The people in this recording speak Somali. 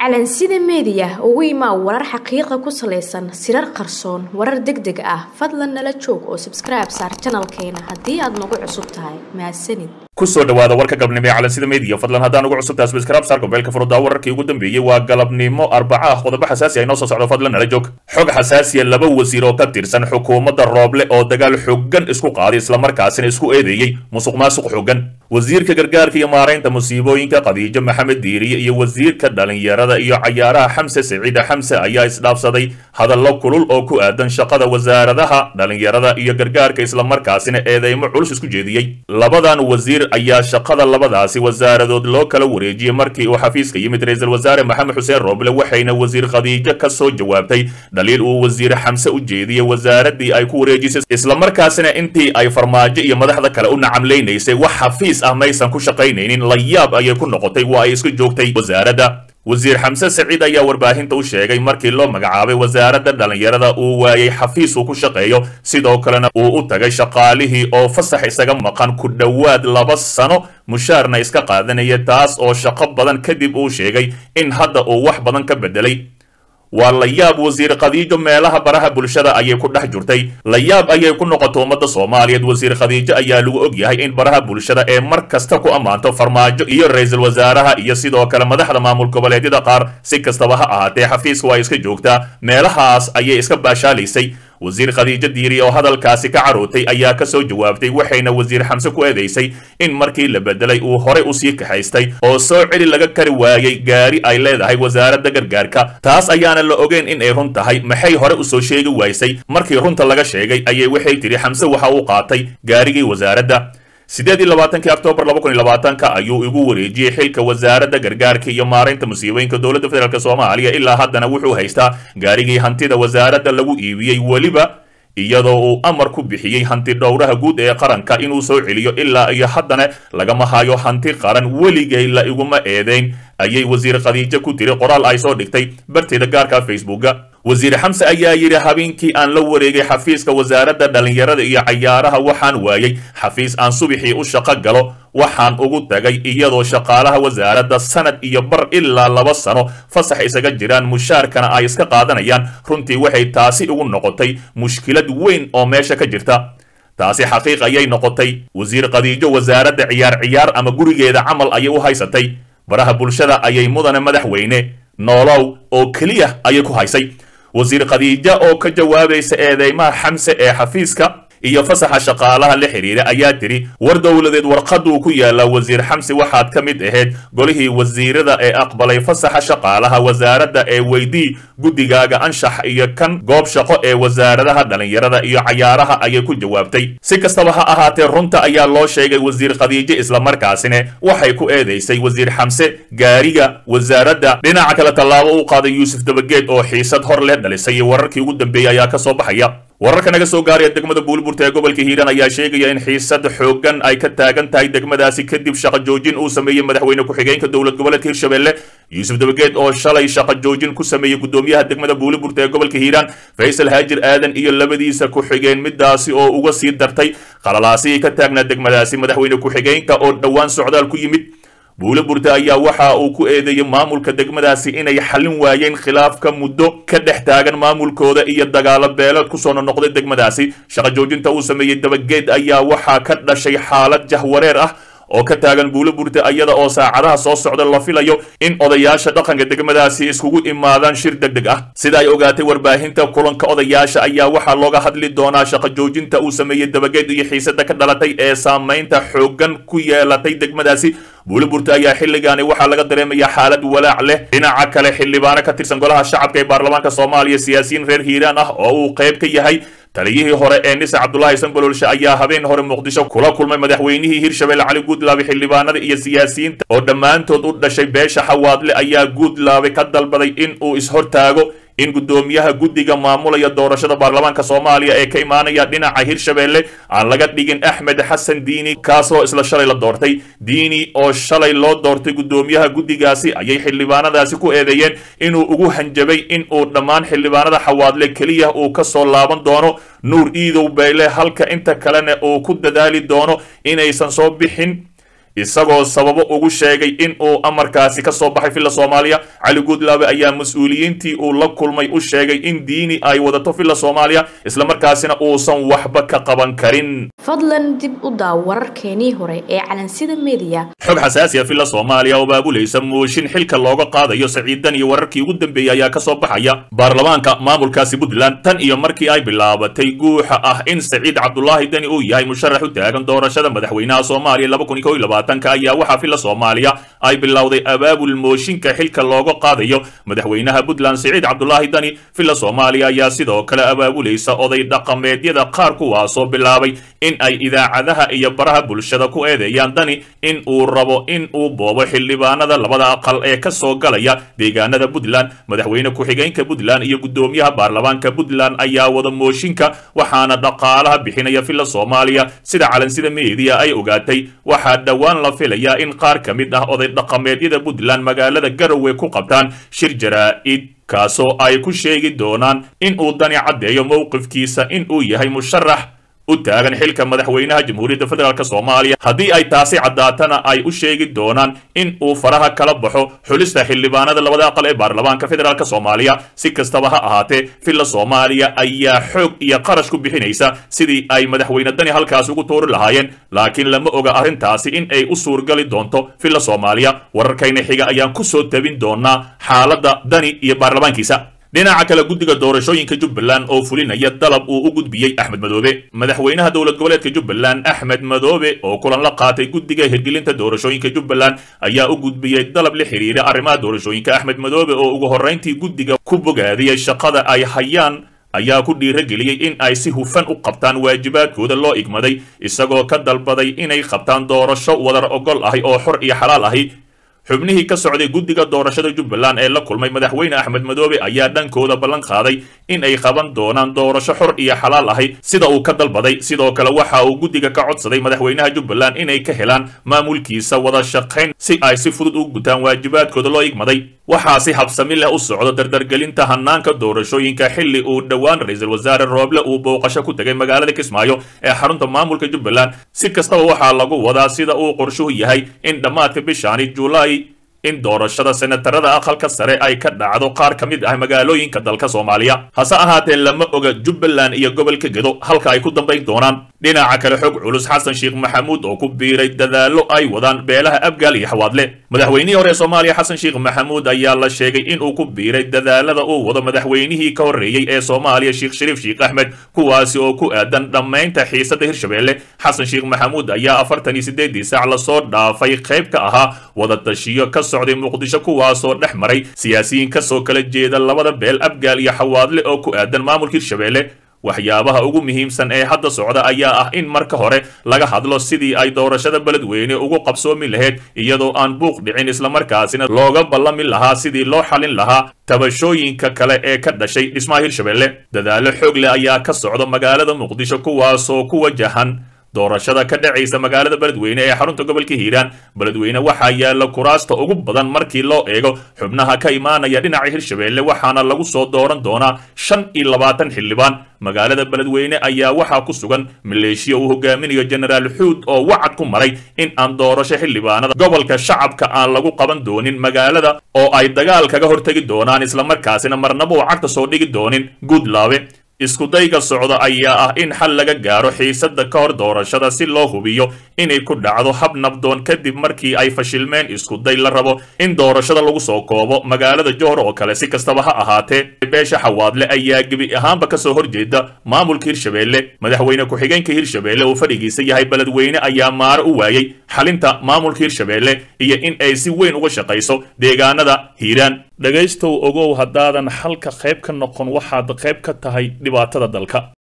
calansida meediya ugu imaa warar xaqiiqa ku salaysan sirar qarsoon warar deg deg ah fadlan nala joog oo sabskribe saar janalkeena haddii aad nagu cusub tahay mahadsanid kusoo dhawaada warka galabnimo ee calansida media fadlan haddaan ugu cusubtahay subscribe saar gobeelka furudaa wararkii ugu dambeeyey waa galabnimo arbaca ah qodobo xasaasi ah inoo soo socdo fadlan nala joog xog xasaasiya laba wasiir oo ka tirsan xukuumadda rooble oo dagaal xooggan isku qaaday islamarkaasina isku eedeeyey musuq maasuq xooggan wasiirka gargaarka iyo maaraynta musiibooyinka khadiijo maxamed diiriye iyo wasiirka dhalinyarada iyo cayaaraha xamse siciide xamse ayaa isdhaafsaday hadallo kulul oo ku aadan shaqada wasaaradaha dhalinyarada iyo gargaarka islamarkaasina eedeymo culus isku jeediyey labadan wasiir ayaa shaqada labadaasi wasaaradood loo kala wareejiyey markii uu xafiiska yimid ra-iisul wasaare maxamed xuseen rooble waxayna wasiir khadiijo ka soo jawaabtay dhaliil uu wasiir xamse u jeediyey wasaaradii ay ku wareejisay islamarkaasina intii ay farmaajo iyo madaxda kale u nacamlaynaysay wax xafiis ah maysan ku shaqaynaynin la yaab ayay ku noqotay waa ay isku joogtay wasaaradda wasiir xamse saciid ayaa warbaahinta u sheegay markii loo magacaabay wasaaradda dhalinyarada uu waayey xafiis uu ku shaqeeyo sidoo kalena uu u tagay shaqaalihii oo fasax isaga maqan ku dhowaad laba sano mushaarna iska qaadanaya taas oo shaqo badan kadib uu sheegay in hadda uu wax badan ka bedelay waa la yaab wasiir khadiijo meelaha baraha bulshada ayay ku dhex jirtay la yaab ayay ku noqotay ummadda soomaaliyeed wasiir khadiijo ayaa lagu og yahay in baraha bulshada ee mar kasta ku ammaanto farmaajo iyo ra-iisul wasaaraha iyo sidoo kale madaxda maamul goboleedyada qaar si kastaba ha ahaatee xafiiska waa iska joogtaa meelahaas ayay iska baashaalaysay wasiir khadiijo diiri oo hadalkaasi ka carootay ayaa ka soo jawaabtay waxayna wasiir xamse ku eedaysay in markii la bedelay uu horey usii kaxaystay oo soo celi laga kari waayey gaari ay leedahay wasaaradda gargaarka taas ayaana la ogeyn in ay run tahay maxay hore usoo sheegi waysay markii runta laga sheegay ayay waxay tidhi xamse waxa uu qaatay gaarigii wasaaradda siddeed iyo labaatankii oktoobar laba kun iyo labaatanka ayuu igu wareejiyey xilka wasaaradda gargaarka iyo maaraynta musiibooyinka dowladda federaalk soomaaliya ilaa haddana wuxuu haystaa gaarigii hantida wasaaradda lagu iibiyey weliba iyadoo uu amar ku bixiyey hanti dhowraha guud ee qaranka inuu soo celiyo ilaa iyo haddana lagama hayo hanti qaran weligay la iguma eedeyn ayay wasiir khadiijo ku tiri qoraal ay soo dhigtay barteeda gaarka facebooka wasiir xamse ayaa yidhi habeenkii aan la wareegay xafiiska wasaaradda dhalinyarada iyo cayaaraha waxaan waayey xafiis aan subixii u shaqo galo waxaan ugu tagay iyadoo shaqaalaha wasaaradda sanad iyo bar ilaa laba sano fasax isaga jiraan mushaarkana ay iska qaadanayaan runtii waxay taasi ugu noqotay mushkilad weyn oo meesha ka jirta taasi xaqiiq ayay noqotay wasiir khadiijo wasaaradda ciyaar ciyaar ama gurigeeda camal ayay u haysatay baraha bulshada ayay mudane madaxweyne noolow oo keliya ayay ku haysay wasiir khadiijo oo ka jawaabaysa eedeymaha xamse ee xafiiska iyo fasaxa shaqaalaha la xidhiira ayaa tiri war dowladeed warqaduu ku yaallaa wasiir xamse waxaad ka mid ahayd golihii wasiirada ee aqbalay fasaxa shaqaalaha wasaaradda ee weydii guddigaaga anshax iyo kan goob shaqo ee wasaaradaha dhalinyarada iyo cayaaraha ayay ku jawaabtay si kastaba ha ahaatee runta ayaa loo sheegay wasiir khadiijo islamarkaasina waxay ku eedaysay wasiir xamse gaariga wasaaradda dhinaca kale tallaabo u qaaday yuusuf dabageed oo xiisad hor leh dhalisay wararkii ugu dambeeyey ayaa ka soo baxaya wararka naga soo gaaraya degmada buulburta ee gobolka hiiraan ayaa sheegaya in xiisad xooggan ay ka taagan tahay degmadaasi kadib shaqo joojin uu sameeyey madaxweyne ku-xigeenka dowlad goboleedka hirshabelle yuusuf dabageed oo shalay shaqo joojin ku sameeyey gudoomiyaha degmada buuliburta ee gobolka hiiraan faysal haajir aadan iyo labadiisa ku-xigeen midaasi oo uga sii dartay qalalaasihii ka taagnaa degmadaasi madaxweyne ku-xigeenka oo dhowaan socdaal ku yimid buuliburta ayaa waxa uu ku eedeeyey maamulka degmadaasi inay xallin waayeen khilaafka muddo ka dhex taagan maamulkooda iyo dagaalo beeleed kusoo nonoqday degmadaasi shaqo joojinta uu sameeyey dabageed ayaa waxaa ka dhashay xaalad jahwareer ah oo ka taagan buuliburta iyada oo saacadaha soo socda la filayo in odayaasha dhaqanka degmadaasi iskugu imaadaan shir deg deg ah sida ay ogaatay warbaahinta kulanka odayaasha ayaa waxaa looga hadli doonaa shaqo joojinta uu sameeyey dabageed iyo xiisada ka dhalatay ee saamaynta xooggan ku yeelatay degmadaasi buuliburta ayaa xilligaani waxaa laga dareemayaa xaalad walaac leh dhinaca kale xildhibaano ka tirsan golaha shacabka ee baarlamaanka soomaaliya siyaasiyiin reer hiiraan ah oo uu qayb ka yahay taliyihii hore ee nise cabdulaahi sanbololshe ayaa habeen hore muqdisho kula kulmay madaxweynihii hirshabelle cali guudlaabe xildhibaanada iyo siyaasiyiinta oo dhammaantood u dhashay beesha xawaadle ayaa guudlaabe ka dalbaday in uu ishortaago in guddoomiyaha guddiga maamulaya doorashada baarlamaanka soomaaliya ee ka imaanaya dhinaca hirshabelle aan laga dhigin axmed xasan diini kaasoo isla shalay la doortay diini oo shalay loo doortay guddoomiyaha guddigaasi ayay xildhibaanadaasi ku eedeeyeen inuu ugu hanjabay in uu dhammaan xildhibaanada xawaadle keliya uu ka soo laaban doono nuur iidow bayle halka inta kalena uu ku dadaali doono inaysan soo bixin isagoo sababo ugu sheegay in uu amarkaasi ka soo baxay villa soomaaliya cali guudlaabe ayaa mas-uuliyiintii uu la kulmay u sheegay in diini ay wadato villa soomaaliya islamarkaasina uusan waxba ka qaban karin fadlan dib u daaw wararkeenii hore ee calansida mediya xog xasaasi ah villa soomaaliya oo baabulaysa mooshin xilka looga qaadayo saciidan iyo wararkii ugu dambeeyey ayaa ka soo baxaya baarlamaanka maamulkaasi puntland tan iyo markii ay bilaabatay guuxa ah in saciid cabdulaahi deni uu yahay musharax u taagan doorashada madaxweynaha soomaaliya laba kun iyo kow iyo labaatanka ayaa waxaa villa soomaaliya ay bilowday abaabul mooshinka xilka looga qaadayo madaxweynaha puntland saciid cabdulaahi deni villa soomaaliya ayaa sidoo kale abaabulaysa oday dhaqameedyada qaar kuwaasoo bilaabay in ay idaacadaha iyo baraha bulshada ku eedeeyaan dani in uu rabo in uu boobo xildhibaanada labada aqal ee ka soo galaya deegaanada puntland madaxweyne ku-xigeenka puntland iyo guddoomiyaha baarlamaanka puntland ayaa wada mooshinka waxaana dhaqaalaha bixinaya villa soomaaliya sida calansida meediya ay ogaatay waxaa dhowaan la filayaa in qaar ka mid ah oday dhaqameedyada puntland magaalada garowe ku qabtaan shir jaraa-id kaasoo ay ku sheegi doonaan in uu dani caddeeyo mowqifkiisa in uu yahay musharax u taagan xilka madaxweynaha jamhuuriyadda federaalk soomaaliya haddii ay taasi caddaatana ay u sheegi doonaan in uu faraha kala baxo xulista xildhibaanada labada aqal ee baarlamaanka federaalk soomaaliya si kastaba ha ahaatee villa soomaaliya ayaa xoog iyo qarash ku bixinaysa sidii ay madaxweyne dani halkaas ugu tuuri lahaayeen laakiin lama oga arrintaasi in ay u suurgali doonto villa soomaaliya wararkayna xiga ayaan ku soo tabin doonaa xaaladda dani iyo baarlamaankiisa dhinaca kale guddiga doorashooyinka jubbaland oo fulinaya dalab uu u gudbiyey axmed madoobe madaxweynaha dowlad goboleedka jubbaland axmed madoobe oo kulan la qaatay guddiga hirgelinta doorashooyinka jubbaland ayaa u gudbiyey dalab la xiriira arrimaha doorashooyinka axmed madoobe oo ugu horrayntii guddiga ku bogaadiyey shaqada ay hayaan ayaa ku dhiirageliyey in ay si hufan u qabtaan waajibaadkooda loo igmaday isagoo ka dalbaday inay qabtaan doorasho wadar ogol ahi oo xor iyo xalaal ahi xubnihii ka socday guddiga doorashada jubbaland ee la kulmay madaxweyne axmed madoobe ayaa dhankooda ballan qaaday in ay qaban doonaan doorasho xor iyo xalaal ahi sida uu ka dalbaday sidoo kale waxa uu guddiga ka codsaday madaxweynaha jubbaland inay ka helaan maamulkiisa wada shaqayn si ay si fudud u gutaan waajibaadkooda loo igmaday waxaa si habsami leh u socdo dardargelinta hanaanka doorashooyinka xilli uu dhowaan ra-iisul wasaare rooble uu booqasho ku tegay magaalada kismaayo ee xarunta maamulka jubbaland si kastaba waxaa lagu wadaa sida uu qorshuhu yahay in dhammaadka bishaani julaay in doorashada senatarada aqalka sare ay ka dhacdo qaar ka mid ah magaalooyinka dalka soomaaliya hase ahaatee lama oga jubbaland iyo gobolka gedo halka ay ku dambayn doonaan dhinaca kale xog culus xasan sheekh maxamuud oo ku biiray dadaallo ay wadaan beelaha abgaal iyo xawaadle madaxweynihii hore soomaaliya xasan sheekh maxamuud ayaa la sheegay inuu ku biiray dadaalada uu wado madaxweynihii ka horreeyey ee soomaaliya sheekh shariif sheekh axmed kuwaasi oo ku aadan dhammaynta xiisadda hirshabeelle xasan sheekh maxamuud ayaa afartan iyo siddeedii saac lasoo dhaafay qayb ka ahaa wadatashiyo ka socday muqdisho kuwaasoo dhex maray siyaasiyiin kasoo kala jeeda labada beel abgaal iyo xawaadle oo ku aadan maamulka hirshabeelle waxyaabaha ugu muhiimsan ee hadda socda ayaa ah in marka hore laga hadlo sidii ay doorashada beledweyne ugu qabsoomi lahayd iyadoo aan buuq dhicin islamarkaasina looga ballami lahaa sidii loo xalin lahaa tabashooyinka kale ee ka dhashay dhismaha hirshabeelle dadaallo xoog leh ayaa ka socda magaalada muqdisho kuwaasoo ku wajahan doorashada ka dhacaysa magaalada beledweyne ee xarunta gobolka hiiraan beledweyne waxaa yaalla kuraasta ugu badan markii loo eego xubnaha ka imaanaya dhinaca hirshabeelle waxaana lagu soo dooran doonaa shan iyo labaatan xildhibaan magaalada beledweyne ayaa waxaa ku sugan maleeshiya uu hogaaminayo jenaraal xuud oo wacad ku maray in aan doorasho xildhibaanada gobolka shacabka aan lagu qaban doonin magaalada oo ay dagaal kaga hortegi doonaan islamarkaasina marnaba uu cagta soo dhigi doonin guudlaabe iskudayga socda ayaa ah in xal laga gaaro xiisadda ka hor doorashada si loo hubiyo inay ku dhacdo hab nabdoon kadib markii ay fashilmeen iskuday la rabo in doorashada lagu soo koobo magaalada johor oo kale si kastaba ha ahaatee beesha xawaadle ayaa gebi ahaanba kasoo horjeeda maamulka hirshabeelle madaxweyne ku-xigeenka hirshabeelle uu fadhigiisa yahay beledweyne ayaa maaro u waayey xalinta maamulka hirshabeelle iyo in ay si weyn uga shaqayso deegaanada hiiraan dhegaystow ogow haddaadan xalka qayb ka noqon waxaad qayb ka tahay dhibaatada dalka